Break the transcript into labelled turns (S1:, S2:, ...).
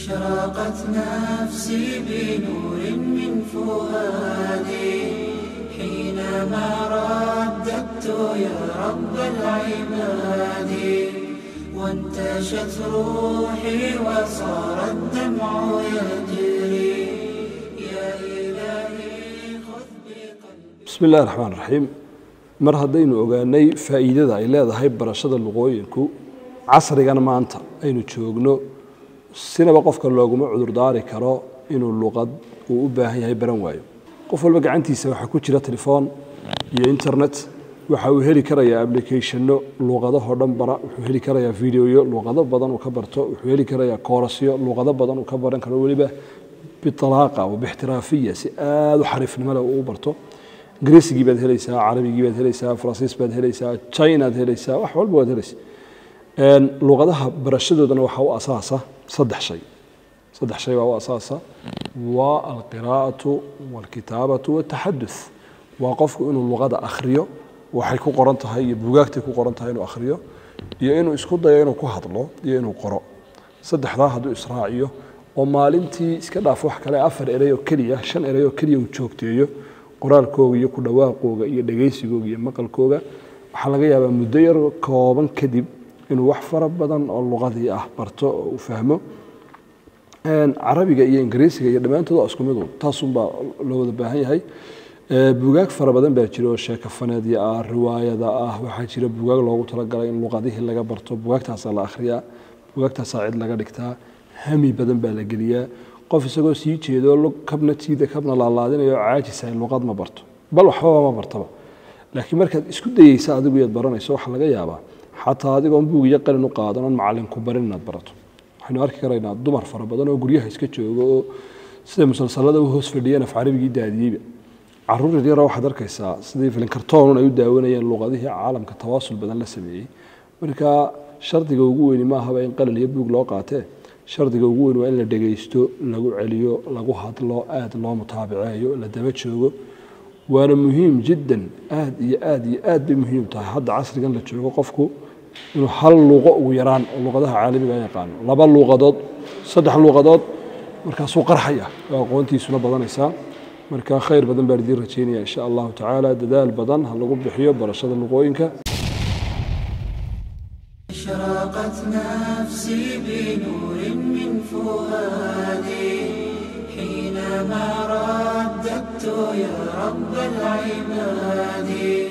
S1: أشرقت نفسي بنور من فؤادي حينما رددت يا رب العباد وانتشت روحي وصار الدمع يجري يا إلهي خذ بقلبي
S2: bismi illahi raxmaan raxiim mar haddaynu ogaanay faa'iidada ay leedahay barashada luqooyinku casrigan maanta aynu joogno sinaba qofka looguma cudurdaari karo inuu luqad uu u baahan yahay baran waayo qof walba gacantiisa waxaa ku jira telefoon iyo internet waxa uu heli karayaa applicationno luqadahoo dhan bara wuxuu heli karayaa videoyo luqado badan uu ka barto wuxuu heli karayaa koorasyo luqado badan uu ka baran karo weliba bitalaaqa wa bixtiraafiya si aada u xariifnimo leh uu u barto ingiriisigii baad helaysaa carabigii baad helaysaa faransiis baad helaysaa chinaad helaysaa wax walba waad helaysaa luqadaha barashadoodana waxaa u asaasa saddex shay saddex shay baa u asaasa waa alqiraa'atu walkitaabatu wataxaduth waa qofku inuu luqada akhriyo waxay ku qoran tahay iyo bugaagtay ku qoran tahay inuu akhriyo iyo inuu isku dayo inuu ku hadlo iyo inuu qoro saddexdaa hadduu israaciyo oo maalintii iska dhaaf wax kale afar erey oo keliya shan erey oo keliya uu joogteeyo qoraalkooga iyo ku dhawaaqooga iyo dhegaysigooga iyo maqalkooga waxaa laga yaabaa muddo yar kooban kadib inuu wax fara badan oo luqadii ah barto oo uu fahmo carabiga iyo ingiriisiga iyo dhammaantood waa isku midu taasunbaa loo wada baahan yahay bugaag fara badan baa jira oo sheekafaneedya ah riwaayada ah waxaa jira bugaag loogu talagalay in luqadihii laga barto bugaagtaasaa la akhriyaa bugaagtaasaa cid laga dhigtaa hami badan baa la geliyaa qof isagoo sii jeedo kabna tiida kabna laalaadinayo caajisa luqad ma barto bal waxbaba ma bartaba laakiin markaad isku dayeysa adigu yaad baranayso waxaa laga yaabaa xataa adigoon buug iyo qalin u qaadan oon macalinku barin inaad barato waxaynu arki karaynaa dumar fara badan oo guryaha iska jooga oo sida musalsalada u hoos fadhiyeen af carabigii daadiyeyba caruur yaryara waxaad arkaysaa sidii filinkartoonun ay u daawanayeen luqadihii caalamka tawaasul badan la sameeyey marka shardiga ugu weyni maahaba in qalin iyo buug loo qaatee shardiga ugu weyn waa in la dhegaysto lagu celiyo lagu hadlo aad loo mutaabiceeyo la daba joogo waana muhiim jiddan aad iyo aad iyo aad bay muhiim tahay hadda casrigan la joogo qofku inuu hal luuqo ugu yaraan oo luqadaha caalamiga yaqaano laba luuqadood saddex luuqadood markaasuu qarxaya oo aqoontiisuna badanaysaa marka khayr badan baan idiin rajaynaya insha allahu tacaala dadaal badan ha lagu bixiyo barashada luqooyinka
S1: أشرقت نفسي بنور من فؤادي حينما رددت يا رب العباد